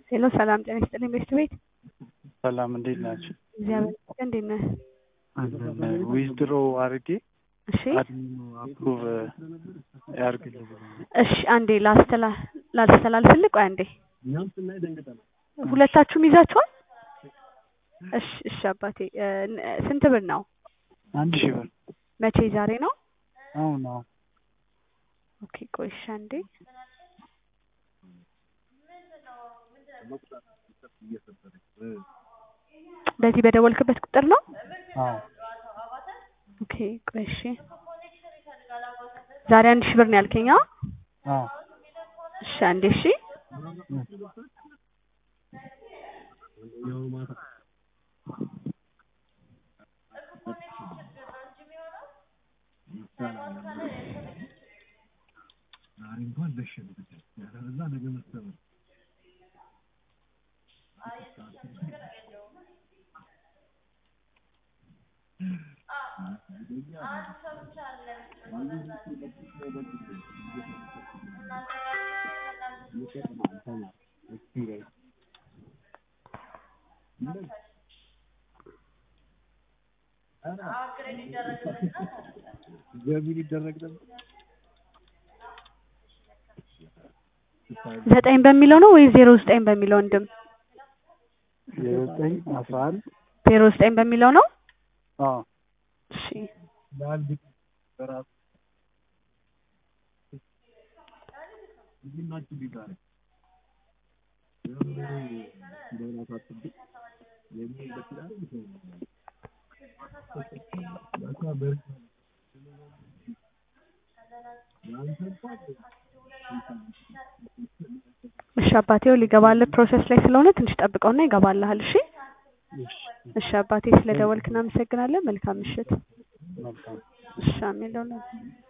ሄሎ ሰላም ጤና ይስጥልኝ ቤት ቤት ሰላም እንዴት ናቸው? እግዚአብሔር ይመስገን እንዴት ነህ? ዊዝድሮ አድርጌ እሺ አድሚኑ አፕሩቭ ያርግልኝ። እሺ አንዴ ላስተላ ላስተላልፍልህ ቆይ አንዴ ሁለታችሁም ይዛችኋል? እሺ እሺ አባቴ እ ስንት ብር ነው? አንድ ሺህ ብር መቼ ዛሬ ነው? አሁን አሁን ኦኬ ቆይ እሺ አንዴ በዚህ በደወልክበት ቁጥር ነው? አዎ ኦኬ ቆይ እሺ ዛሬ አንድ ሺህ ብር ነው ያልከኝ? አዎ አዎ እሺ አንዴ እሺ ዘጠኝ በሚለው ነው ወይስ ዜሮ ዘጠኝ በሚለው ወንድም? የዘጠኝ አስራ አንድ ዜሮ ዘጠኝ በሚለው ነው? አዎ እሺ እሺ አባቴው ሊገባልህ ፕሮሰስ ላይ ስለሆነ ትንሽ ጠብቀውና ይገባልሃል። እሺ እሺ አባቴ ስለደወልክ እናመሰግናለን። መልካም ምሽት። መልካም እሺ አሜን ለሁላችሁ።